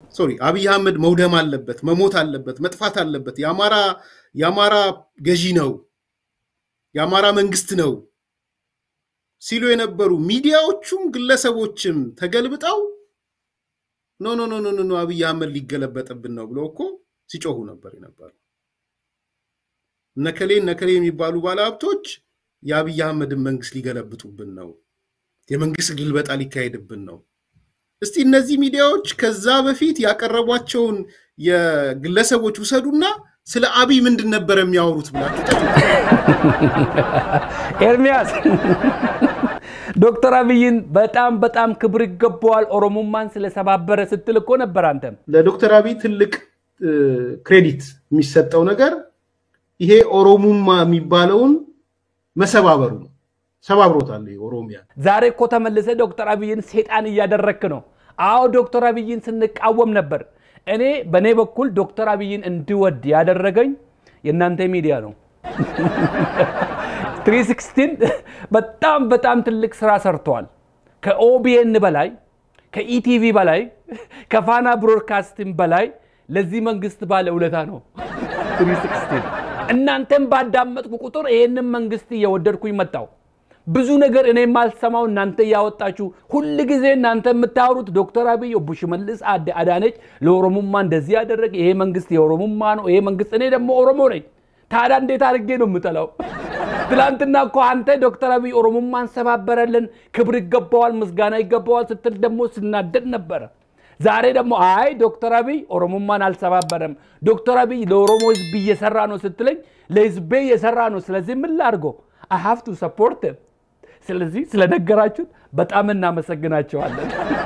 ሶሪ አብይ አህመድ መውደም አለበት፣ መሞት አለበት፣ መጥፋት አለበት፣ የአማራ የአማራ ገዢ ነው፣ የአማራ መንግስት ነው ሲሉ የነበሩ ሚዲያዎቹም ግለሰቦችም ተገልብጠው ኖ ኖ ኖ ኖ ኖ አብይ አህመድ ሊገለበጥብን ነው ብለው እኮ ሲጮሁ ነበር የነበሩ። እነከሌ እነከሌ የሚባሉ ባለሀብቶች የአብይ አህመድን መንግስት ሊገለብጡብን ነው፣ የመንግስት ግልበጣ ሊካሄድብን ነው። እስቲ እነዚህ ሚዲያዎች ከዛ በፊት ያቀረቧቸውን የግለሰቦች ውሰዱና ስለ አብይ ምንድን ነበር የሚያወሩት ብላችሁ ኤርሚያስ ዶክተር አብይን በጣም በጣም ክብር ይገባዋል ኦሮሞማን ስለሰባበረ ስትል እኮ ነበር አንተም። ለዶክተር አብይ ትልቅ ክሬዲት የሚሰጠው ነገር ይሄ ኦሮሙማ የሚባለውን መሰባበሩ ነው። ሰባብሮታል ኦሮሚያ። ዛሬ እኮ ተመልሰ ዶክተር አብይን ሴጣን እያደረክ ነው። አዎ ዶክተር አብይን ስንቃወም ነበር። እኔ በእኔ በኩል ዶክተር አብይን እንድወድ ያደረገኝ የእናንተ ሚዲያ ነው። 316 በጣም በጣም ትልቅ ስራ ሰርተዋል። ከኦቢኤን በላይ ከኢቲቪ በላይ ከፋና ብሮድካስቲንግ በላይ ለዚህ መንግስት ባለ ውለታ ነው 316። እናንተም ባዳመጥኩ ቁጥር ይሄንን መንግስት እየወደድኩኝ መጣው። ብዙ ነገር እኔ የማልሰማው እናንተ እያወጣችሁ ሁል ጊዜ እናንተ የምታወሩት ዶክተር አብይ ኦቦ ሽመልስ አዳነች ለኦሮሞማ እንደዚህ ያደረገ ይሄ መንግስት የኦሮሞማ ነው፣ ይሄ መንግስት እኔ ደግሞ ኦሮሞ ነኝ። ታዲያ እንዴት አድርጌ ነው የምጠላው? ትላንትና እኮ አንተ ዶክተር አብይ ኦሮሞማን ሰባበረልን፣ ክብር ይገባዋል፣ ምስጋና ይገባዋል ስትል ደግሞ ስናደድ ነበረ። ዛሬ ደግሞ አይ ዶክተር አብይ ኦሮሞማን አልሰባበረም፣ ዶክተር አብይ ለኦሮሞ ህዝብ እየሰራ ነው ስትለኝ ለህዝቤ እየሰራ ነው። ስለዚህ ምን ላድርገው? አይ ሃቭ ቱ ሰፖርት ስለዚህ ስለነገራችሁን በጣም እናመሰግናቸዋለን።